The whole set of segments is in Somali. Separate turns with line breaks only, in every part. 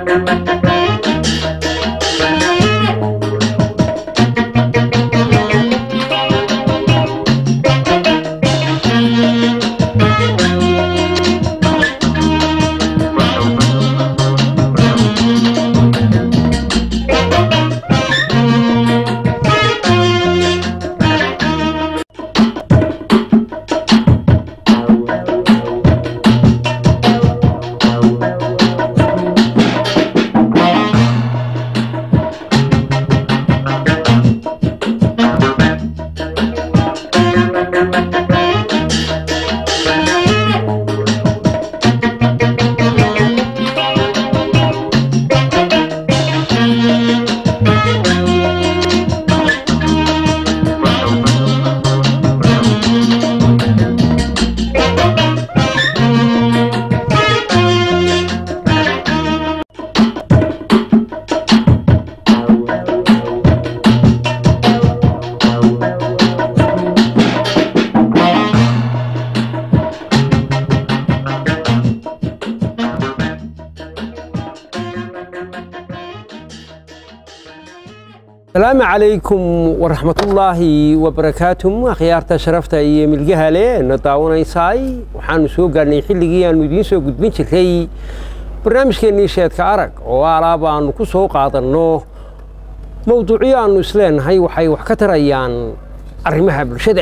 asalaamu calaykum waraxmatullaahi wabarakaatuh akhyaarta sharafta iyo milgaha leh na daawanaysaay waxaanu soo gaarnay xilligii aanu idiin soo gudbin jiray barnaamijkeennii sheedka arag oo alaab aanu ku soo qaadanno mowduucyo aanu isleenahay waxay wax ka tarayaan arrimaha bulshada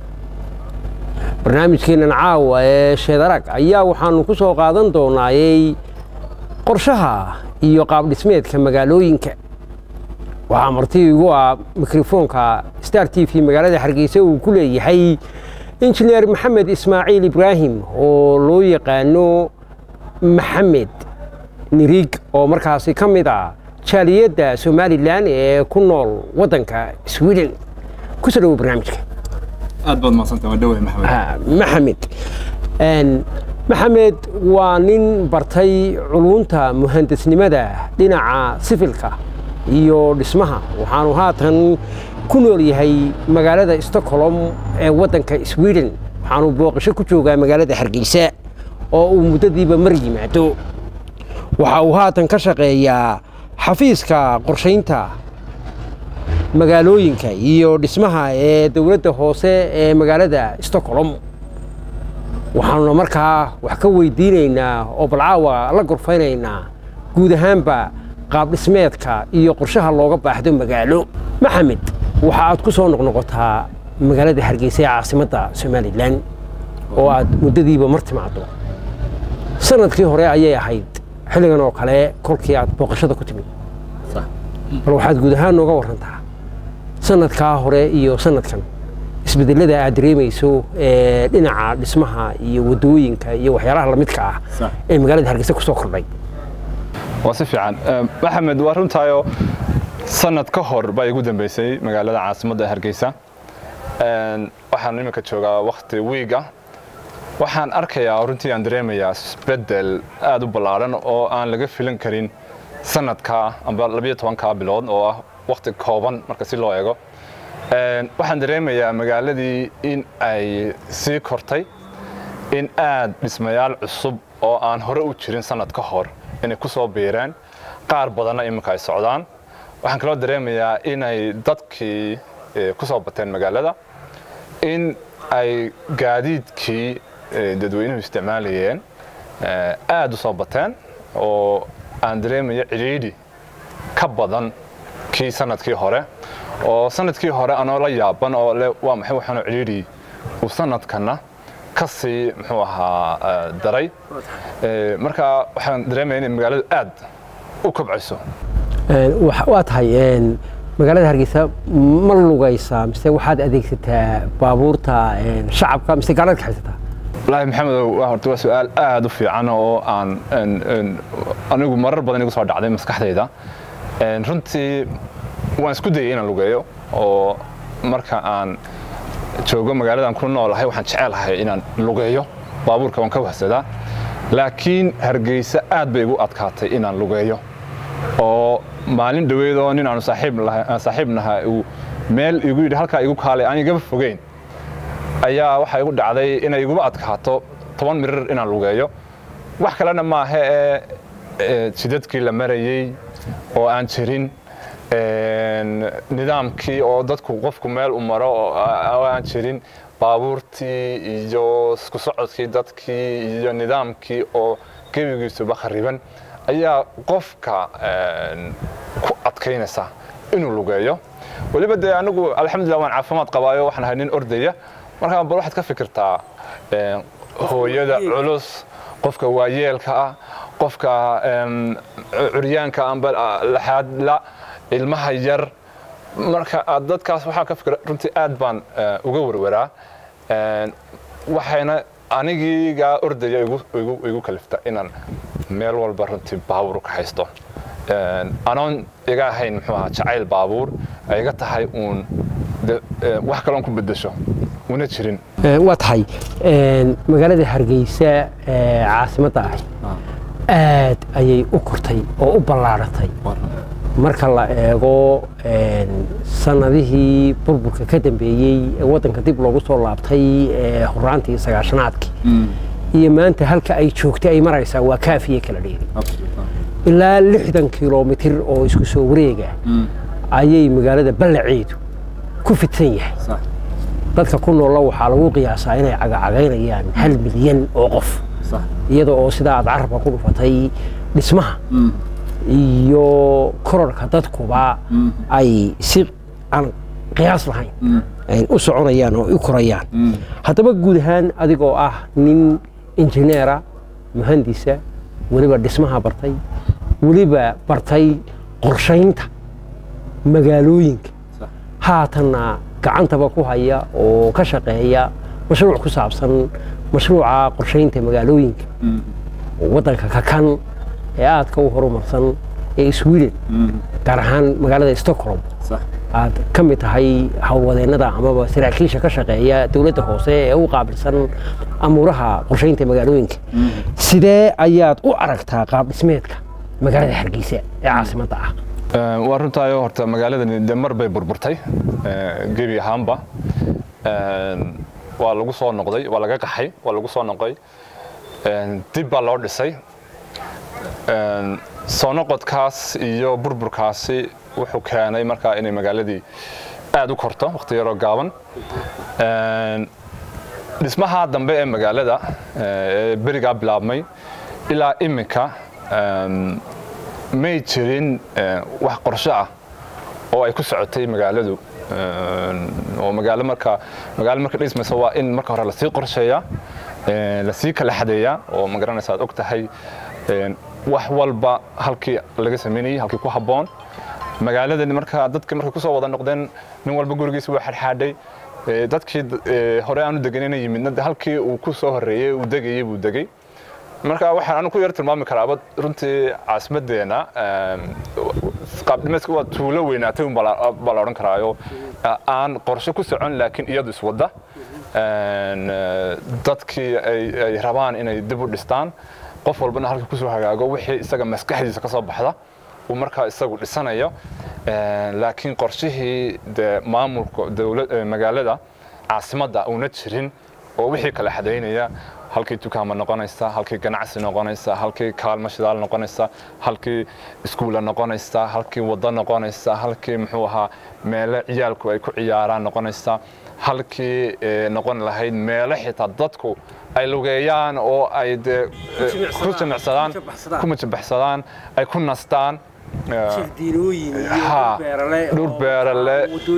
barnaamijkeennan caawa ee sheed arag ayaa waxaanu ku soo qaadan doonaayey qorshaha iyo qaabdhismeedka magaalooyinka waxaa marti igu ah mikrofoonka star t v magaalada hargeysa uu ku leeyahay injineer maxamed ismaaciil ibraahim oo loo yaqaano maxamed nirig oo markaasi ka mid ah jaaliyadda somalilan ee ku nool waddanka sweden ku soo dhawo barnaamijka
aad baad mahadsanta waa dhawahay maxamed
maxamed maxamed waa nin bartay culunta muhandisnimada dhinaca sifilka iyo dhismaha waxaanu haatan ku nool yahay magaalada stockholm ee waddanka sweden waxaanu booqasho ku joogaa magaalada hargeysa oo uu muddadiiba mar yimaado waxa uu haatan ka shaqeeyaa xafiiska qorshaynta magaalooyinka iyo dhismaha ee dowladda hoose ee magaalada stockholm waxaanuna markaa wax ka weydiinaynaa oo balcaawa la gorfaynaynaa guud ahaanba qaabdhismeedka iyo qorshaha looga baahdo magaalo maxamed waxa aad ku soo noqnoqotaa magaalada hargeysa ee caasimadda somalilan oo aad muddadiiba mar timaado sanadkii hore ayay ahayd xilligan oo kale kolkii aad booqashada ku timid bal waxaad guud ahaan nooga warantaa sanadkaa hore iyo sanadkan isbedelada aad dareemayso ee dhinaca dhismaha iyo waddooyinka iyo waxyaalaha lamidka ah ee magaalada hargeysa ku soo kordhay
waa si fiican maxamed waa runtaayoo sanad ka hor baa igu dambeysay magaalada caasimadda hargeysa waxaan iminka joogaa wakti wiig ah waxaan arkayaa runtii aan dareemayaa isbedel aad u ballaadhan oo aan laga filan karin sanadka amba labiyo tobanka bilood oo ah wakti kooban marka si loo eego waxaan dareemayaa magaaladii in ay sii kortay in aad dhismayaal cusub oo aan hore u jirin sanad ka hor inay ku soo biireen qaar badanna iminka ay socdaan waxaan kaloo dareemayaa inay dadkii ku soo bateen magaalada in ay gaadiidkii dadweynuhu isticmaalayeen aad u soo bateen oo aan dareemaya cidhiidhi ka badan kii sanadkii hore oo sanadkii hore anoo la yaaban oo le waa maxay waxaanoo cidhiidhi uu sanadkanna ka sii muxuu ahaa daray marka waxaan dareemaya inay magaaladu aad u kobcayso
waa tahay magaalada hargeysa ma lugaysaa mise waxaad adeegsataa baabuurta shacabka mise gaalaad ka haysataa
wallaahi maxamedow horta waa su-aal aad u fiican oo aan anigu marar badan igu soo dhacday maskaxdayda runtii waan isku dayay inaan lugeeyo oo marka aan joogo magaaladan ku noolahay waxaan jecelahay inaan lugeeyo baabuurka waan ka wahsadaa laakiin hargeysa aad bay igu adkaatay inaan lugeeyo oo maalin dhoweedoo nin aanu saaxiib nahay uu meel igu yidhi halkaa igu kaalay aan igaba fogeyn ayaa waxaa igu dhacday inay iguba adkaato toban mirir inaan lugeeyo wax kalena maaha ee jidadkii la marayey oo aan jirin nidaamkii oo dadku qofku meel u maro oo aan jirin baabuurtii iyo isku socodkii dadkii iyo nidaamkii oo gebigiisuba khariban ayaa qofka ku adkaynaysa inuu lugeeyo weliba dee anigu alxamdulillah waan caafimaad qabaayo waxaan ahay nin ordaya markaa bal waxaad ka fikirtaa hooyada culus qofka waayeelka ah qofka curyaanka amba laxaadla ilmaha yar marka aad dadkaas waxaan ka fikira runtii aad baan uga werwaraa waxayna anigiigaa ordaya igu kalifta inaan meel walba runtii baabuur ka haysto anoon iga ahayn muxuu ahaa jacayl baabuur ay iga tahay uun wax kaloon ku bedesho una jirin
waa tahay magaalada hargeysa caasimadda ahi aad ayay u kortay oo u ballaaratay marka la eego sanadihii burburka ka dambeeyey ee waddanka dib loogu soo laabtay horaantii sagaashanaadkii iyo maanta halka ay joogtay ay maraysaa waa kaafiye kala dheeri ilaa lixdan kilomitir oo isku soo wareega ayay magaalada ballaceedu ku fidsan yahay dadka ku noolla waxaa lagu qiyaasaa inay cagacagaynayaan hal milyan oo qof iyada oo sidaa aad carabka ku dhufatay dhismaha iyo kororka dadkuba ay si aan qiyaas lahayn u soconayaan oo u korayaan haddaba guud ahaan adigoo ah nin injineera muhandisa weliba dhismaha bartay weliba bartay qorshaynta magaalooyinka haatanna gacantaba ku haya oo ka shaqeeya mashruuc ku saabsan mashruuca qorshaynta magaalooyinka waddanka kakan ee aadka u horumarsan ee sweden gaar ahaan magaalada stockholm aad ka mid tahay howlwadeennada amaba saraakiisha ka shaqeeya dowladda hoose ee u qaabilsan amuuraha qorshaynta magaalooyinka sidee ayaad u aragtaa qaab dhismeedka magaalada hargeysa ee caasimadda ah
waa runtaayo horta magaaladani de mar bay burburtay gebi ahaanba waa lagu soo noqday waa laga qaxay waa lagu soo noqday dib baa loo dhisay soo noqodkaas iyo burburkaasi wuxuu keenay markaa inay magaaladii aad u korto waqti yaroo gaaban dhismaha dambe ee magaalada ee berigaa bilaabmay ilaa iminka may jirin wax qorsho ah oo ay ku socotay magaaladu oo magaalo marka magaalo marka dhismaysa waa in marka hore lasii qorsheeyaa lasii kala xadeeyaa oo magaranaysa aad og tahay wax walba halkii laga samaynayay halkii ku habboon magaaladani marka dadka markay kusoo wada noqdeen nin walba gurigiisa waa xadxaadhay dadkii hore aanu deganayna yimidna halkii uu ku soo horreeyey uu degayey buu degay marka waxaan anu ku yar tilmaami karaaba runtii caasimaddeena qaabdhimeedka waa tuulo weynaatay un baa la odhan karaayo aan qorshe ku socon laakiin iyadu iswadda dadkii ay rabaan inay dib u dhistaan qof walbana halka kusoo hagaago wixii isaga maskaxdiisa ka soo baxda uu markaa isagu dhisanayo laakiin qorshihii dee maamulka magaalada caasimadda uuna jirin oo wixii kala xadaynaya halkii dukaama noqonaysa halkii ganacsi noqonaysa halkii kaalmo shidaal noqonaysa halkii iskuulla noqonaysa halkii waddo noqonaysa halkii muxuu ahaa meelo ciyaalku ay ku ciyaaraan noqonaysa halkii noqon lahayd meelo xitaa dadku ay lugeeyaan oo ay dee ku jimicsadaan ku majabaxsadaan ay ku nastaan dhur beerale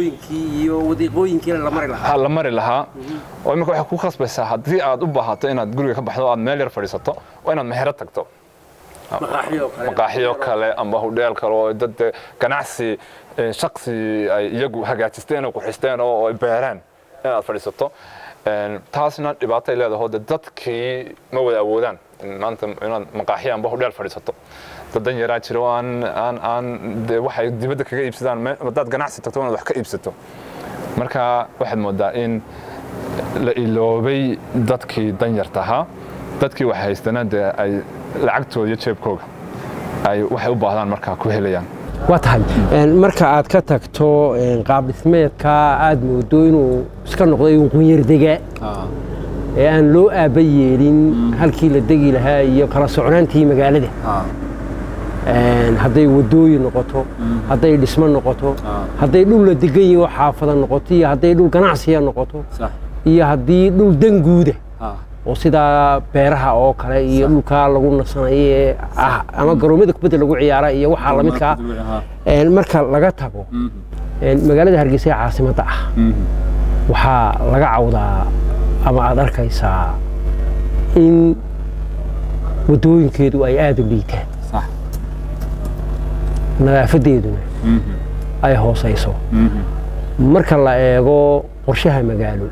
la mari lahaa oo imika waxay ku khasbaysaa haddii aad u baahato inaad guriga ka baxdo aad meel yar fadhiisato waa inaad mehero tagto maqaaxiyo kale amba hudheel kale oo dad ganacsi shaksi ay iyagu hagaajisteen oo quxisteen oo ay beereen inaad fadhiisato taasna dhibaatay leedaho de dadkii ma wada awoodaan maanta inaad maqaaxiyo amba hudheel fadhiisato dadan yaraa jira oo aan aan aan de waxay dibadda kaga iibsadaan haddaad ganacsi tagto inaad wax ka iibsato marka waxaad moodaa in la iloobay dadkii danyarta ahaa dadkii wax haystana dee ay lacagtooda iyo jeebkooga ay waxay u baahdaan markaa ku helayaan
waa tahay marka aad ka tagto qaab dhismeedka aad moodo inuu iska noqday qunyardega ee aan loo aaba yeelin halkii la degi lahaa iyo kala socnaantii magaalada een, hadday wadooyin noqoto hadday dhismo noqoto
Ah.
hadday dhul la degan yaho xaafada noqoto iyo hadday dhul ganacsiya noqoto
صح
iyo haddii dhul danguuda
ها
oo sidaa beeraha oo kale iyo dhulkaa lagu nasanayo ee ah ama garoomada kubadda lagu ciyaara iyo waxaa lamidka ah
ها
een, marka laga tago een, magaalada hargeysa ee caasimadda ah waxaa laga cawdaa ama aad arkaysaa in waddooyinkeedu ay aada u liitaan
صح
nadaafadeeduna ay hoosayso marka la eego qorshaha magaalo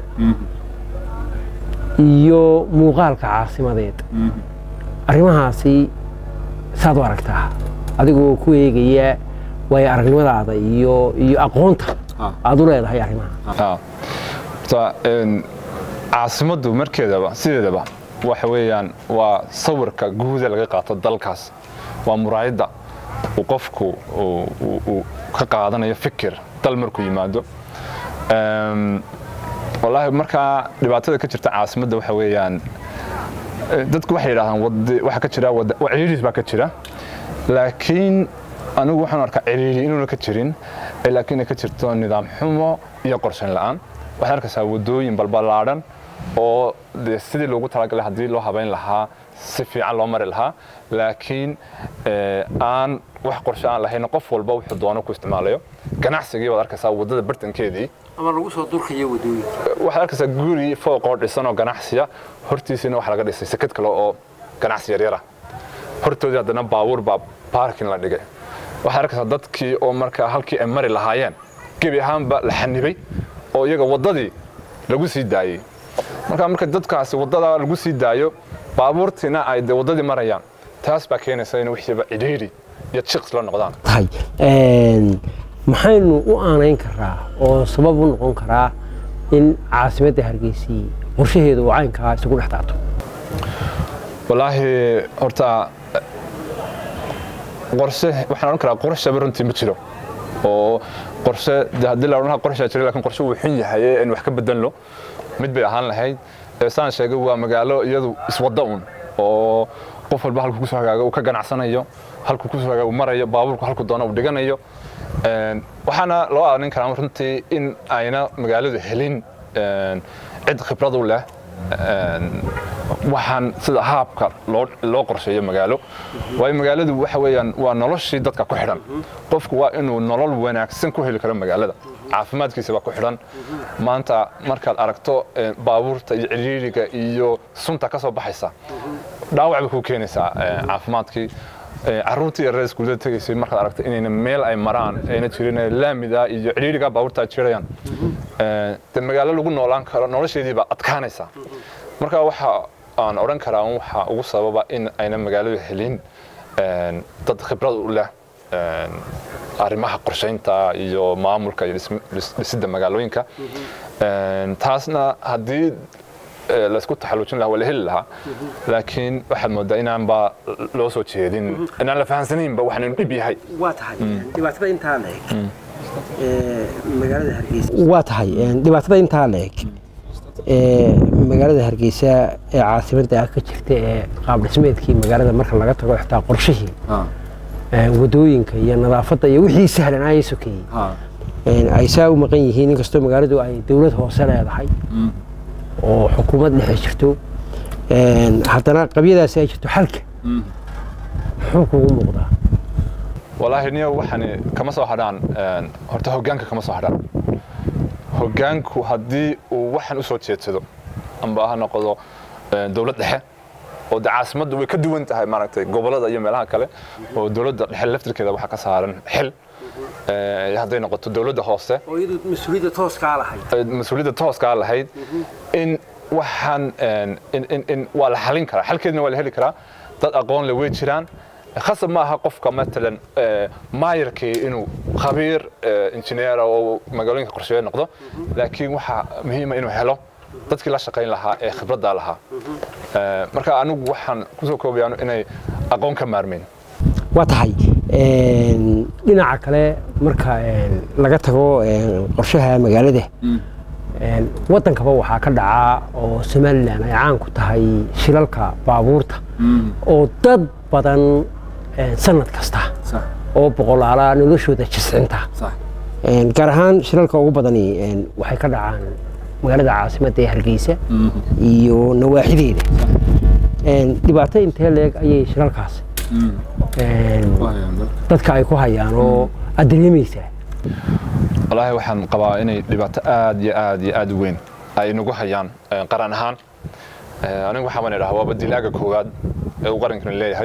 iyo muuqaalka caasimadeed arrimahaasi saad u aragtaa adigoo ku eegaya waayo aragnimadaada iyo iyo aqoonta
Ah.
aad u leedahay arrimaha
Ah. Horta, een, caasimaddu markeedaba sideedaba waxa weeyaan waa sawirka guuda laga qaato dalkaas waa muraayadda uu qofku uu- uu- uu ka qaadanayo fikir dal markuu yimaado Ehm, wallaahi markaa dhibaatada ka jirta caasimadda waxa weeyaan eh, dadku waxay yidhaahdaan wadi- waxa ka jira wada- wa- ciriiris baa ka jira laakiin anigu waxaan arkaa ciriiri inuuna ka jirin ee laakiin ay ka jirto nidaam xumo iyo qorshayn la'aan waxaad arkaysaa wadooyin balballaadhan oo dee sidii loogu talagalay haddii loo habayn lahaa si fiican loo mari lahaa laakiin eh, aan wax qorshe aan lahayn qof walba wuxuu doono ku isticmaalayo ganacsigii waad arkaysaa waddada bartankeedii
ama lagu soo durkayo waddooyinka
waxaad arkaysaa guri fooqoo dhisan oo ganacsiya hortiisina waxa laga dhisay sekad kale oo ganacsi yaryara hortoodii haddana baabuur baa baarkin la dhigay waxaad arkaysaa dadkii oo markaa halkii ay mari lahaayeen gebi ahaanba la xanibay oo iyaga waddadii lagu sii daayey marka marka dadkaasi waddada lagu sii daayo baabuurtiina ay de waddadii marayaan taas baa keenaysa in wixiiba cidhiidhi iyo jiqs la noqdaan
tahay een, maxaynu u aanayn karaa oo sabab u noqon karaa in caasimadda hargeysii qorshaheedu uu caynkaa isugu dhex daato
wallaahi horta qorshe waxaan odhan karaa qorshaba runtii ma jiro oo qorshe de haddii la odhan lahaa qorshaa jira laakiin qorshe wuu xun yahay ee in wax ka bedelno mid bay ahaan lahayd ee saan sheegay waa magaalo iyadu iswadda un oo qof walba halku kusoo hagaago uu ka ganacsanayo halku kusoo hagaago uu marayo baabuurku halku doono uu dhiganayo Een, waxaana loo aanin karaa runtii in ayna magaaladu helin een, cid khibrad u leh een, waxaan sida haabka loo loo qorsheeyo magaalo waayo magaaladu waxa weeyaan waa noloshii dadka ku xidhan qofku waa inuu nolol wanaagsan ku heli karo magaalada caafimaadkiisa baa ku xidhan maanta markaad aragto eh, baabuurta iyo ciriiriga iyo sunta ka soo baxaysa dhaawac bay ku keenaysaa eh, caafimaadkii Eh, carruurtii yareer iskuullada tegaysay markaad aragto inayna meel ay maraan ayna jirin eh, laamida iyo ciriiriga baabuurta ay jirayaan Eh, de magaalo lagu noolaan karo nolosheedii baa adkaanaysa marka waxa aan odhan karaa un waxa ugu sababa in ayna magaaladu helin een, dad khibrad u leh een, arrimaha qorshaynta iyo maamulka iyo dhism- dhis- dhisidda magaalooyinka Een, taasna haddii eh, laysku taxalluujin lahaa waa la heli lahaa laakiin waxaad moodaa inaanba loo soo jeedin inaan la fahansanaynba waxaan inu dhib yahay
waa tahay dhibaatada intaa la eg magaalada hargeysa waa tahay dhibaatada intaa la eg ee magaalada hargeysa ee caasimadda ka jirta ee qaab dhismeedkii magaalada marka laga tago xitaa qorshihii
ها
ee wadooyinka iyo nadaafadda iyo wixii sahlan ay sokeeyey
ها
een, ay saa u maqan yihiin inkastoo magaaladu ay dowlad hoose leedahay oo xukuumad dhexe jirto een, haddana qabyadaasi ay jirto xalka muxuu kugu muuqdaa
walaahi niyo waxani kama soo hadhaan een, horta hoggaanka kama soo hadhaan hoggaanku haddii uu waxan u soo jeedsado amba ha noqdo een, dowlad dhexe oo de caasimaddu way ka duwan tahay maaragtay gobollada iyo meelaha kale oo dowladda dhexe laftirkeeda waxaa ka saaran xil Ee, hadday noqoto dowladda hoose
oo iyadu mas-uuliyadda tooskaa lahayd
ee, mas-uuliyadda tooskaa lahayd in waxaan een, in, in, in waa la xalin karaa xalkeedna waa la heli karaa dad aqoon le way jiraan khasab ma aha qofka matalan ee, maayarkii inuu khabiir ee, injineera oo magaalooyinka qorsheeye noqdo laakiin waxaa muhiima inuu helo dadkii la shaqayn lahaa ee khibradda lahaa Ee, marka anigu waxaan kusoo koobayaa inay aqoon ka maarmeyn
waa tahay een, dhinaca kale marka een, laga tago een, qorshaha magaalada een, waddankaba waxaa ka dhaca oo somalilan ay caan ku tahay shilalka baabuurta oo dad badan een, sanad kasta
صح
oo boqolaala noloshooda jiscinta
صح
Een, gaar ahaan shilalka ugu badani een, waxay ka dhacaan magaalada caasimadda ee hargeysa iyo nawaaxideeda Een, dhibaato intee leeg ayay shilalkaasi een, dadka ay ku hayaan oo aad dareemaysaa
wallaahi waxaan qabaa inay dhibaato aad iyo aad iyo aad u weyn ay nagu hayaan eh, qaran ahaan Eh, anigu waxaa baan idhaha waaba dilaaga koowaad ee uu qarankani leeyahay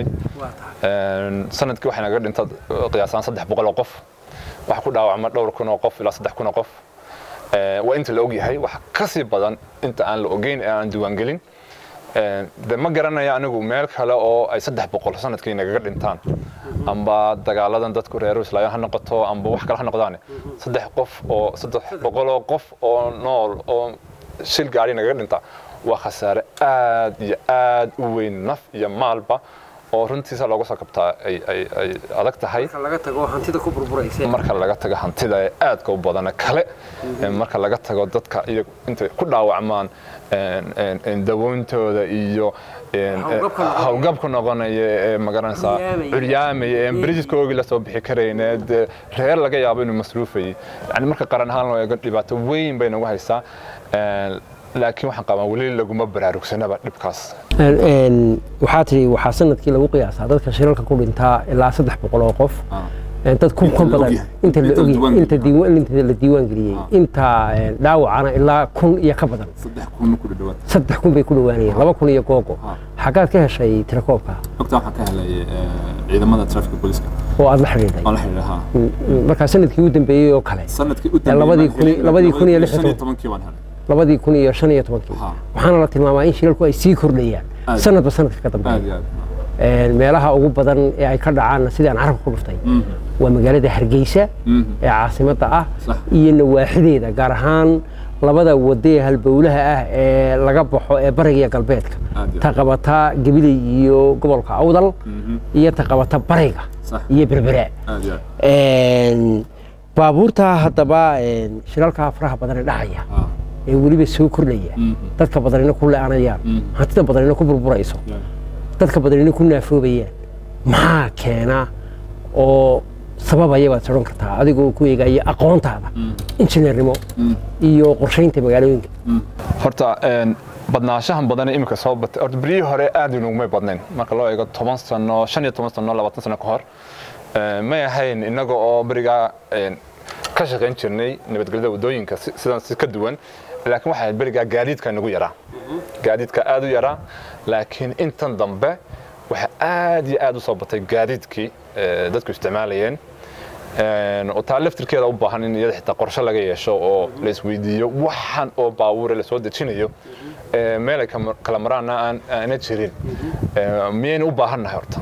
Een, sanadkii waxay naga dhinta qiyaasaan saddex boqol oo qof waxa ku dhaawacma dhowr kun oo qof ilaa saddex kun oo qof Eh, waa inta la ogyahay wax ka sii badan inta aan la ogeyn ee aan diiwaangelin Eh, de ma garanaya anigu meel kale oo ay saddex boqol sanadkii nagaga dhintaan amba dagaaladan dadku reer islaayan ha noqoto amba wax kale ha noqdaan saddex qof oo saddex boqol oo qof oo nool oo shil gaari nagaga dhinta waa khasaare aad iyo aad u weyn naf iyo maalba oo runtiisa looga soo kabtaa ay ay ay adag tahay
laga tago hantida ku burburaysa
marka laga tago hantida ee aadka u badana kale ee marka laga tago dadka iyo intay ku dhaawacmaan een, een, een dawoontooda iyo een,
Hawlgabka noqonaya.
hawlgabka noqonaya ee magaranaysaa
Curyaamaya.
curyaamaya ee berijiskoogii la soo bixi karayne dee reer laga yaabo inuu masruufayay yani marka qaran ahaan loo eego dhibaato weyn bay nagu haysaa Een, laakiin waxaan qabaa weli laguma baraarugsanaba dhibkaas
Een, een, waxaa tihi waxaa sanadkii lagu qiyaasaa dadka shilalka ku dhintaa ilaa saddex boqol oo qof Een, dad kun ka
la
badan
ogyahay.
inta la
Inta la
ogyahay
diiwaan
inta diiwaan inta la diiwaan geliyey inta een, dhaawacana ilaa kun iyo ka badan
صدح كون كل دوات
saddex kun bay ku dhowaanayeen laba kun iyo googo
Ah.
xaggaad ka heshay tirakoobka
وقتها waxaan ka helay ciidamada traffic police
oo aad la xidhiidhay
oo la xiriiraha
markaa sanadkii u dambeeyey oo kale
sanadkii u
labadii kun- labadii kun iyo lix iyo toban.
tobankii baan helay
labadii kun iyo shan iyo tobankii
Ha.
waxaana la tilmaamaa in shilalku ay sii kordhayaan
Aad.
sanadba sanadka ka
aad
dambeeya
iyo aad
Een, meelaha ugu badan ee ay ka dhacaan sidii aan carabka ku dhuftay waa magaalada hargeysa
Mhm.
ee caasimadda ah
Sax.
iyo nawaaxideeda gaar ahaan labada wado ee halbowlaha ah ee laga baxo ee bariga iyo galbeedka
Aad iyo
ta qabata gabiley iyo gobolka awdal iyo ta qabata bariga
Sax.
iyo berbera
aad iyo aad
Een, baabuurta haddaba een, shilalka faraha badan ee dhacaya
Ah.
ee weliba soo kordhaya
Mhm.
dadka badanina ku le-anayaan
Mhm.
hantida badanina ku burburayso
Yeah.
dadka badanina ku naafoobayaan maxaa keena oo sababaya baad sodhan kartaa adigoo ku eegaya aqoontaada injineernimo iyo qorshaynta magaalooyinka
horta een, badnaanshahan badan ee imika soo batay horta beryihii hore aad inugumay badnayn marka loo eego toban sano shan iyo toban sano labaatan sano ka hor Een, may ahayn innaga oo berigaa een, ka shaqayn jirnay nabadgelyada waddooyinka si- sidan si ka duwan laakiin waxay ahayd berigaa gaadiidka nagu yaraa gaadiidka aad u yaraa laakiin intan dambe waxaa aad iyo aad u soo batay gaadiidkii ee, dadku isticmaalayeen Een, oo taa laftirkeeda u baahan in iyada xitaa qorshe laga yeesho oo la isweydiiyo waxan oo baabuure la soo dejinayo ee, meel ay kama- kala maraana aan aana jirin Ee, miyaynu u baahannahay horta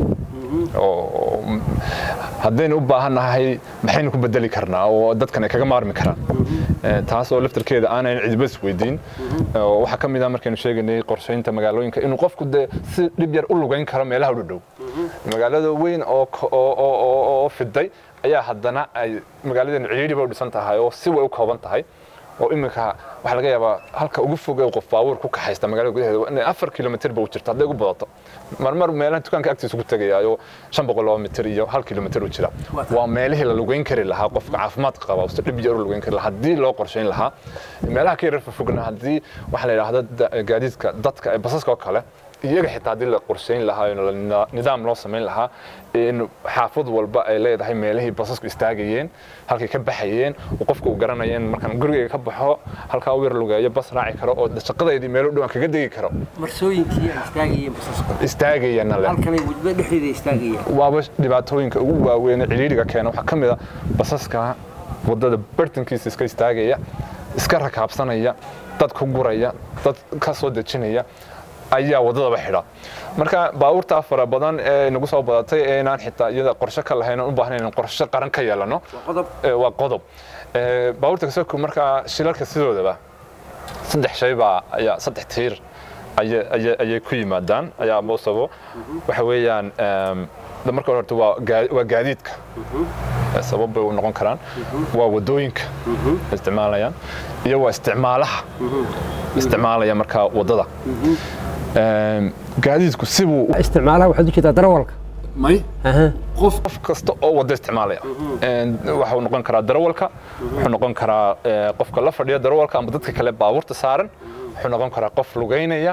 oo m- haddaynu u baahannahay maxaynu ku bedeli karnaa oo dadkan ay kaga maarmi karaan Ee, taas oo laftirkeeda aanan cidba isweydiin oo waxaa ka mid ah markaynu sheegaynay qorshaynta magaalooyinka inuu qofku de si dhib yar u lugayn karo meelaha u dhow magaalada weyn oo ko- oo- oo- oo- oo fiday ayaa haddana ay magaaladeenu ciriiriba u dhisan tahay oo si way u kooban tahay oo iminka waxaa laga yaabaa halka ugu fog ee qof baabuur ku kaxaysta magaalada gudaheeda waa inay afar kilomitir ba u jirto hadday ugu badato marmar meelaha dukaanka agtiisa ku tegayaayo shan boqol oo mitir iyo hal kilomitir u jira waa meelihii la lugeyn kari lahaa qofka caafimaadka qaba si dhib yar u lugeyn kari lahaa haddii loo qorshayn lahaa meelaha ka yarar fogna haddii waxaa la yidhaahda da- gaadiidka dadka ee basaska oo kale iyaga xitaa haddii la qorshayn lahaa oo la- nidaam loo samayn lahaa in xaafad walba ay leedahay meelihii basasku istaagayeen halkay ka baxayeen oo qofka uu garanaya in markaan gurigayga ka baxo halkaa u yar lugeeyo bas raaci karo oo shaqadeydii meelo dhowaan kaga degi karo
marsooyinkii ay istaagayeen basaska
istaagayana le
halkanay wadba dhexdeeda istaagayeen
waaba dhibaatooyinka ugu waaweyn ee ciriiriga keena waxaa ka mid a basaska wadada bartankiisa iska istaagaya iska rakaabsanaya dad ku guraya dad ka soo dejinaya ayaa wadadaba xidha marka baabuurtaa fara badan ee nagu soo badatay ee inaan xitaa iyada qorshe ka lahayn oon u baahnayn inaan qorshe qaran ka yeelano
qodob
ee, waa qodob Ee, baabuurta kasoo markaa shilalka sidoodaba saddex shay baa ayaa saddex tiir ayay- ayay ayay ku yimaadaan ayaa moosabo waxa weeyaan em, da marka hore horta waa gaa- waa gaadiidka Ee, sabab bay u noqon karaan waa wadooyinka ay isticmaalayaan iyo waa isticmaalaha isticmaalaya markaa wadada Em, gaadiidku sibuu
isticmaalaha waxaad u jeedaa darawalka
may
aha
qof
qof kasta oo wada isticmaalaya waxuu noqon karaa darawalka wuxuu noqon karaa eh, qofka la fadhiya darawalka ama dadka kale baabuurta saaran wuxuu noqon karaa qof lugeynaya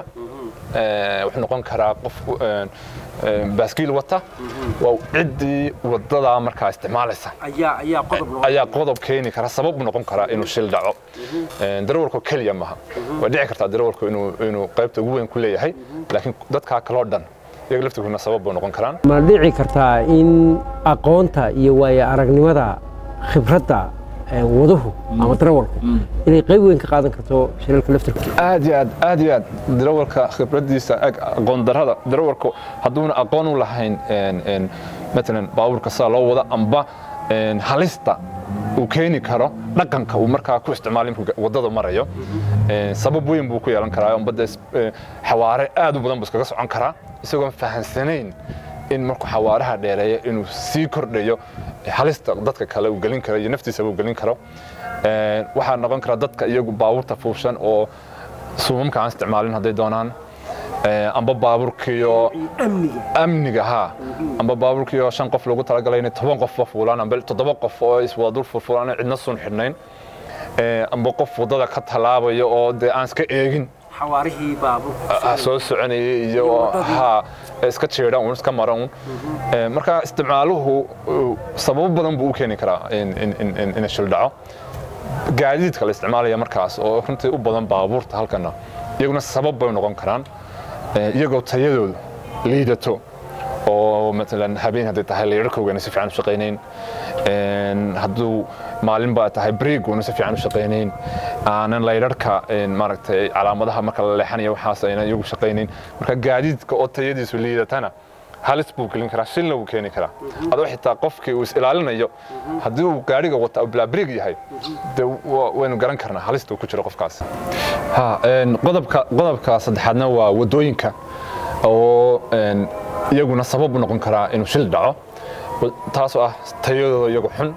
eh, wuxuu noqon karaa qof eh, eh, baaskiil wata waa ciddii wadadaa markaa isticmaalaysa
ayaa ayaa qodob
ayaa qodob keeni kara sabab u noqon karaa inuu shil dhaco Een, darawalku keliya maaha way dhici kartaa darawalku inuu inuu qaybta ugu weyn ku leeyahay laakiin dadkaa kaloo dhan iyaga laftirkoodna sabab buu noqon karaan
ma dhici kartaa in aqoonta iyo waayo aragnimada khibradda ee waduhu ama darawalku inay qayb weyn ka qaadan karto shilalka laftirkooda
aad iyo aad aad iyo aad darawalka khibradiisa ag aqoon darada darawalku hadduuna aqoon u lahayn een, een, matalan baabuurka sida loo wada amba een, halista uu keeni karo dhaqanka uu markaa ku isticmaalo markuu wadada marayo Een, sabab weyn buu ku yeelan karaa amba dee is- ee, xawaare aad u badan buu iskaga socon karaa isagoon fahansanayn in markuu xawaaraha dheereeyo inuu sii kordhayo halista dadka kale uu gelin karo iyo naftiisaba uu gelin karo Een, waxaa noqon kara dadka iyagu baabuurta fuushan oo suumamka aan isticmaalin hadday doonaan Ee, amba baabuurkiyo
amniga
amniga ha amba baabuurkiyo shan qof lagu talagalay inay toban qofba fuulaan amba toddoba qof oo iswada dul furfulaan aan cidna sun xidhnayn Ee, amba qof wadada ka talaabayo oo dee aan iska eegin
xawaarihii baabuurka
ah, soo soconayay iyo ha iska jeeda uun iska mara uun Ee, marka isticmaaluhu uu sababo badan buu u keeni karaa in in in in- in shil dhaco gaadiidka la isticmaalaya markaas oo runtii u badan baabuurta halkana iyaguna sabab bay noqon karaan Ee, iyagoo tayadoodu liidato oo matalan habeen hadday tahay layrarkoogaana si fiican u shaqaynayn Een, hadduu maalin baa tahay breeguuna si fiican u shaqaynayn aanan layrarka een, maaragtay calaamadaha marka la leexanayo waxaas aynan iyagu shaqaynayn marka gaadiidka oo tayadiisu liidatana halis buu gelin karaa shilna wuu keeni karaa adoo xitaa qofkii uu is ilaalinayo haddii uu gaariga wata bilaa breeg yahay de wa- waynu garan karnaa halista uu ku jiro qofkaas ha een, qodobka qodobka saddexaadna waa wadooyinka oo een, iyaguna sabab u noqon karaa inuu shil dhaco Wa- taasoo ah tayadooda iyagu xun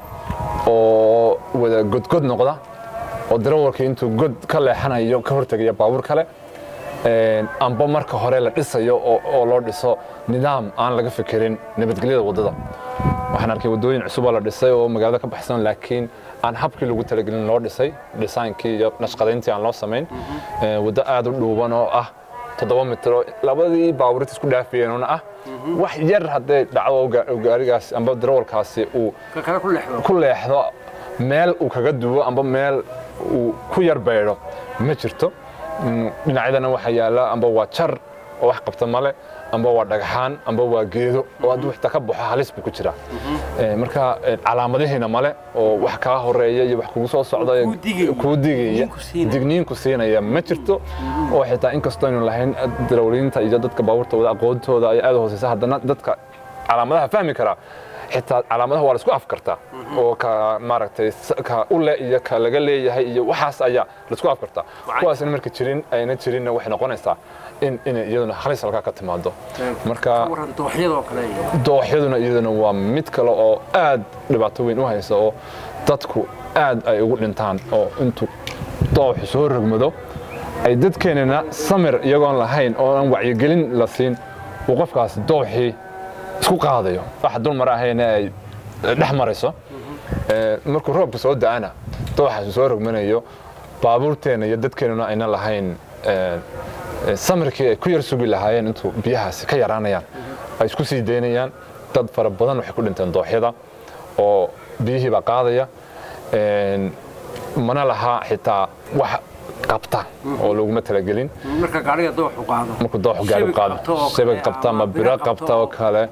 oo wada godgod noqda oo darawalkii intuu god ka leexanayo ka hortegaya baabuur kale Een, amba marka hore la dhisayo oo oo loo dhiso nidaam aan laga fikirin nabadgelyada wadada waxaan arkay wadooyin cusub oo la dhisay oo magaalada ka baxsan laakiin aan habkii lagu talagelin loo dhisay dhisaankii iyo nashqadayntii aan loo samayn Ee, waddo aad u dhuuban oo ah toddoba mitro labadii baabuurta isku dhaafiyeenuna ah wax yar hadday dhacdo oo gaa- oo gaarigaas amba darawalkaasi uu
ka kale ku leexdo
ku leexdo meel uu kaga duwo amba meel uu ku yar beydho ma jirto Mm, dhinacyadana waxaa yaala amba waa jar oo wax qabta male amba waa dhagxaan amba waa geedo oo hadduu xitaa ka baxo halis buu ku jiraa Eh, marka eh, calaamadihiina male oo wax kaa horeeya iyo wax kugu soo socda iyo
Kuu digaya.
kuu digaya
Digniinku siinaya.
digniinku siinaya ma jirto oo xitaa inkastoo aynu lahayn darawaliinta iyo dadka baabuurta wada aqoontooda ay aad u hooseysa haddana dadka calaamadaha fahmi karaa xitaa calaamadaha waa la isku afkartaa oo ka maaragtay s- ka u le iyo ka laga leeyahay iyo waxaas ayaa la isku afkartaa kuwaasna marka jirin ayna jirinna waxay noqonaysaa in inay iyaduna halis halkaa ka timaado marka
waran dooxyadoo kale iyo
dooxyaduna iyaduna waa mid kale oo aad dhibaato weyn u haysa oo dadku aad ay ugu dhintaan oo intuu dooxu soo rogmado ay dadkeenana samir iyagoon lahayn oo aan wacyigelin la siin uu qofkaas dooxii isku qaadayo waxa dul mara ahayna ay dhex marayso Ee, markuu roobku soo da'ana dooxaasi soo rogmanayo baabuurteena iyo dadkeenuna ayna lahayn ee, ee, samirkii ay ku yar sugi lahaayeen intuu biyahaasi ka yaraanayaan ay isku sii daynayaan dad fara badan waxay ku dhinteen dooxyada oo biyihii baa qaadaya Een, mana laha xitaa wax qabta oo laguma talagelin
marka gaariga dooxu qaado
markuu dooxu gaari
Shabag
qaado
qabto oo kale
shabag qabta ama
ama
biro
biro
qabta
qabto
oo
oo-
kale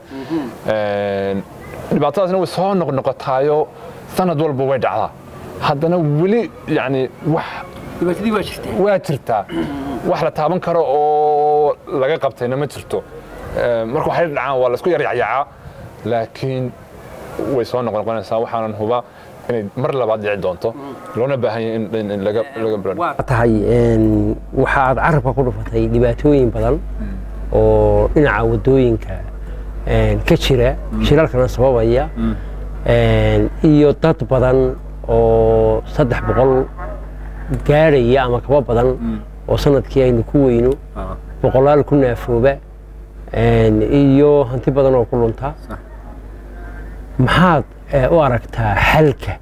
Een, dhibaatadaasna way soo noqnoqotaayo sanad walba way dhacdaa haddana weli yani wax
dhibaatadii waa jirtee
waa jirtaa wax la taaban karo oo laga qabtayna ma jirto Ee, marka waxay dhacaan waa laisku yaryacyacaa laakiin way soo noqnoqonaysaa waxaanan hubaa inay mar labaad dhici doonto loona baahan yahay in- in in laga laga bilan
waa tahay een, waxa aad carabka ku dhufatay dhibaatooyin badan oo dhinaca wadooyinka een, ka jira shilalkana sababaya een, iyo dad badan oo saddex boqol gaadhaya ama kaba badan oo sanadkii aynu ku weyno boqolaal ku naafooba een, iyo hanti badan oo ku lunta
صح
maxaad eh, u aragtaa xalka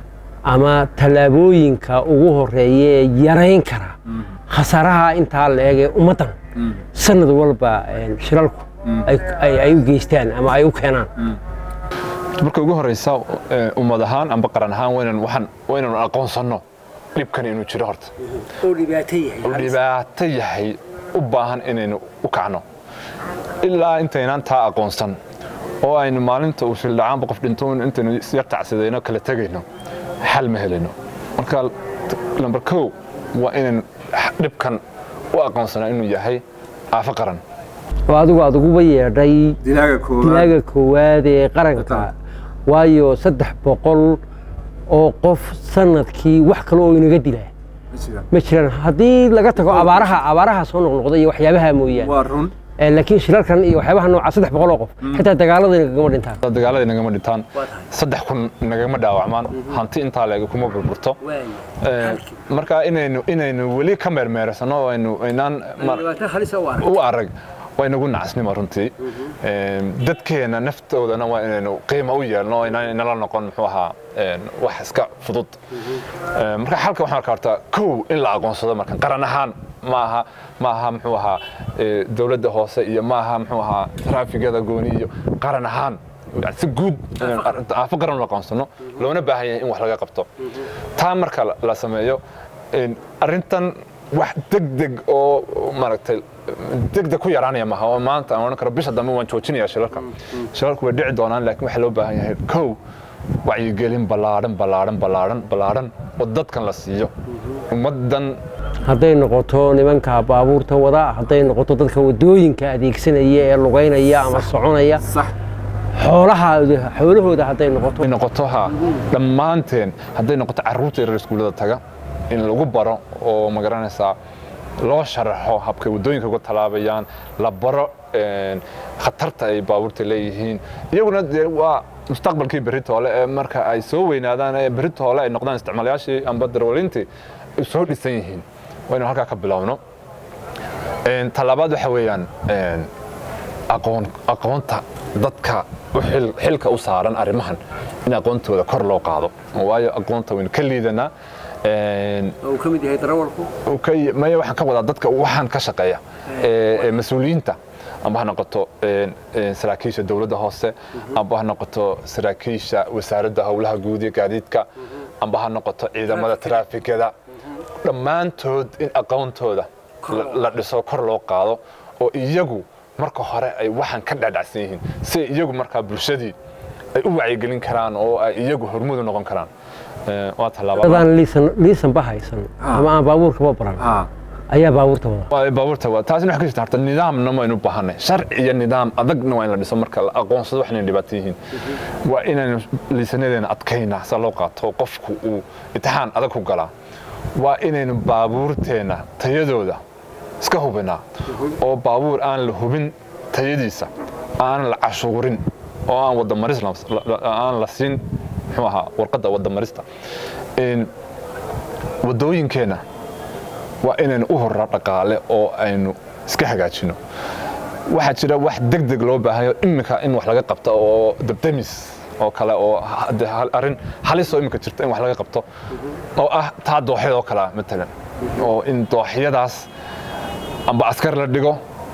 ama tallaabooyinka ugu horeeya ee yarayn kara khasaaraha intaa la eegee ummaddan sanad walba een, shilalku ay- ay- ay u geystaan ama ay u keenaan
marka ugu horeysa ee, ummad ahaan amba qaran ahaan waynan waxaan waynanu aqoonsanno dhibkani inuu jiro horta
oo dhibaato
oo dhibaato yahay u baahan inaynu u kacno ilaa intaynaan taa aqoonsan oo aynu maalinta uu shildhacaanba qof dhinto in intaynu yar tacsadayno kala tegayno xal ma helayno marka lambar kow waa inaynu dhibkan u aqoonsanaa inuu yahay aafo qaran
oo adigu aad uguba yeedhay
dilaaga koowaad
dilaaga koowaad ee qaranka waayo saddex boqol oo qof sanadkii wax kale oo inaga dilaa
ma jiraan
ma jiraan haddii laga tago abaaraha abaaraha soo noqnoqda iyo waxyaabaha mooyaane
waa run
Eh, laakiin shilalkan iyo waxyaabaha nooca saddex boqol oo qof xitaa dagaalada inagama dhintaan
dagaalada nagama dhintaan saddex kun nagama dhaawacmaan hanti intaa leeg kuma burburto Ee, marka inaynu inaynu weli ka meermeersano oo aynu aynaan mar- u arag way nagu nacasnimo runtii Ee, dadkeena naftoodana waa inaynu qiimo u yeelno oo inaan inala noqon muxuu ahaa een, wax iska fudud Ee, marka xalka waxaan arkaa horta kow in la aqoonsado marka qaran ahaan maaha maaha muxuu ahaa ee, dowladda hoose iyo maaha muxuu ahaa traafigada gooni iyo qaran ahaan yani si guud inaynu arrinta- aafo qaran u aqoonsano loona baahan yahay in wax laga qabto taa marka la- la sameeyo een, arrintan wax degdeg oo maaragtay degdeg ku yaraanaya maaha oo maanta aan odhan karo bisha dambe waan joojinaya shilalka shilalku way dhici doonaan laakiin waxaa loo baahan yahay kow wacyigelin ballaadhan ballaadhan ballaadhan ballaadhan oo dadkan la siiyo ummaddan
hadday noqoto nimanka baabuurta wada hadday noqoto dadka wadooyinka adeegsanaya ee lugaynaya ama soconaya
sax
xoolaha xoolahooda hadday noqoto
ay noqoto ha dhammaanteen hadday noqoto carruurta yaryar iskuullada taga in lagu baro oo ma garanaysaa loo sharaxo habkay waddooyinka uga talaabayaan la baro een, khatarta ay baabuurta leeyihiin iyaguna dee waa mustaqbalkii berrito hole ee marka ay soo weynaadaan ee berrito hole ay noqdaan isticmaalayaashii amba darwalintii ay soo dhisan yihiin waynu halkaa ka bilowno Een, talabaad waxa weeyaan een, aqoon aqoonta dadka u xil- xilka u saaran arrimahan in aqoontooda kor loo qaado waayo aqoonta waynu ka liidanaa Een,
uu ka mid yahay darawalku
uu ka y- maya waxaan ka wadaa dadka waxaan ka shaqeeya ee ee mas-uuliyiinta amba ha noqoto een, een, saraakiisha dowladda hoose amba ha noqoto saraakiisha wasaaradda howlaha guud iyo gaadiidka amba ha noqoto ciidamada taraafikada dhammaantood in aqoontooda la- la dhiso kor loo qaado oo iyagu marka hore ay waxaan ka dhadhacsan yihiin si iyagu markaa bulshadii ay u wacyigelin karaan oo ay iyagu hormuud u noqon karaan Ee, waa tallaabo
dadaan liisan liisanba haysan ama aan baabuurkaba baran
ها
ayaa baabuurta wada
waa baabuurta waa taasina waxay ka jirta horta nidaamna waynu u baahanay sharci iyo nidaam adagna waa in la dhiso marka la aqoonsado waxayna dhibaato yihiin waa inaynu liisanadeena adkaynaa sa loo qaato qofku uu imtixaan adag ku galaa waa inaynu baabuurteena tayadooda iska hubinaa oo baabuur aan la hubin tayadiisa aan la cashuurin oo aan wadamaris la- la- aan la siin muxuu ahaa warqadda wadamarista In wadooyinkeenna waa inaynu u horraa dhaqaale oo aynu iska hagaajino waxaa jira wax degdeg loo baahayo iminka in wax laga qabto oo dabdamis oo kale oo ha- de- hal- arrin halis oo iminka jirta in wax laga qabto oo ah taa dooxyada oo kalea matalan oo in dooxyadaas amba askar la dhigo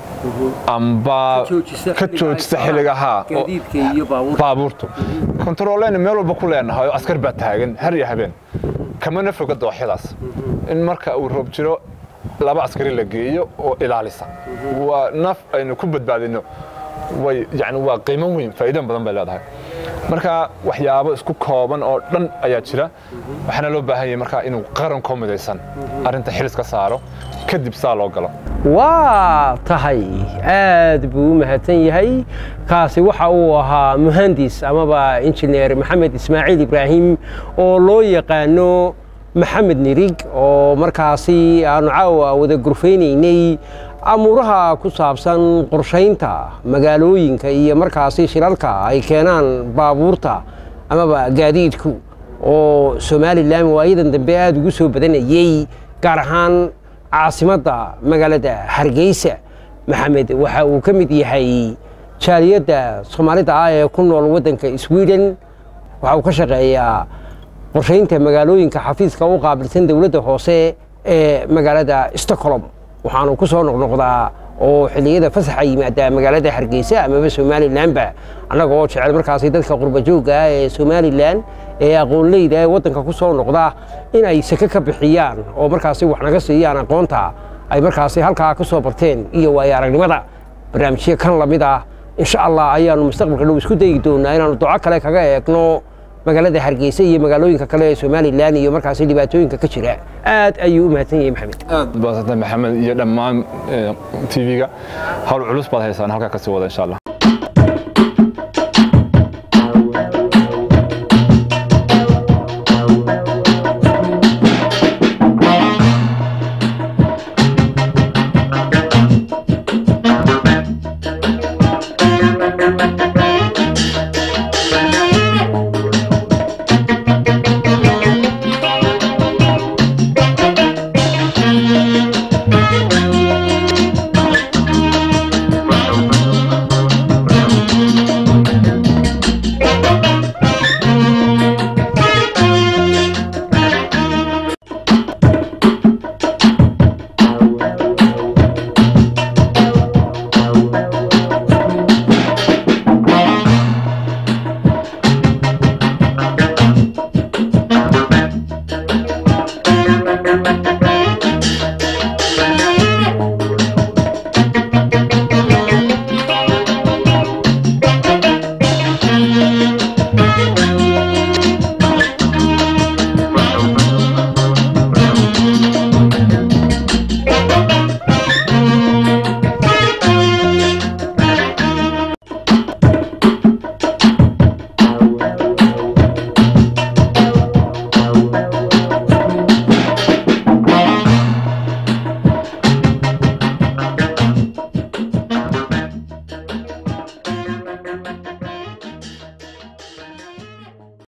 amba ka joojisa xilliga haa oo-
gaadiidka iyo baabuurta
baabuurtu kontarooleyna meel walba ku leenahay oo askar baa taagan har iyo habeen kamana foga dooxyadaas in marka uu roob jiro laba askari la geeyo oo ilaalisa waa naf aynu ku badbaadino way yani waa qiimo weyn faa'iido badan bay leedahay marka waxyaabo isku kooban oo dhan ayaa jira waxaana loo baahan yahay marka inuu qarankoo midaysan arrinta xilis ka saaro kadib saa loo galo
waa tahay aad buu u mahadsan yahay kaasi waxa uu ahaa muhandis amaba injineer maxamed ismaaciil ibraahim oo loo yaqaano maxamed nirig oo markaasi aanu caawa wada gurfaynaynay amuuraha ku saabsan qorshaynta magaalooyinka iyo markaasi shilalka ay keenaan baabuurta amaba gaadiidku oo somalilan waayadan dambe aada ugu soo badanayey gaar ahaan caasimadda magaalada hargeysa maxamed waxa uu ka mid yahay jaaliyadda soomaalida ah ee ku nool waddanka sweden waxa uu ka shaqeeyaa qorshaynta magaalooyinka xafiiska u qaabilsan dowladda hoose ee magaalada stockholm waxaanu ku soo noqnoqdaa oo xilliyada fasaxa yimaada magaalada hargeysa amaba somalilanba annaga oo jecel markaasi dadka qurbajoogga ah ee somalilan ee aqoonleyda ee waddanka ku soo noqda in ay sake ka bixiyaan oo markaasi wax naga siiyaan aqoonta ay markaasi halkaa ku soo barteen iyo waayo aragnimada barnaamijyo kan lamid ah insha allah ayaanu mustaqbalka dhow isku dayi doonaa inaanu duco kale kaga eegno magaalada hargeysa iyo magaalooyinka kale ee somalilan iyo markaasi dhibaatooyinka ka jira aad ayuu u mahadsan yahay maxamed
aad baasanta maxamed iyo dhammaan tv-ga hawl culus baad haysaan halkaa kasii wada insha allah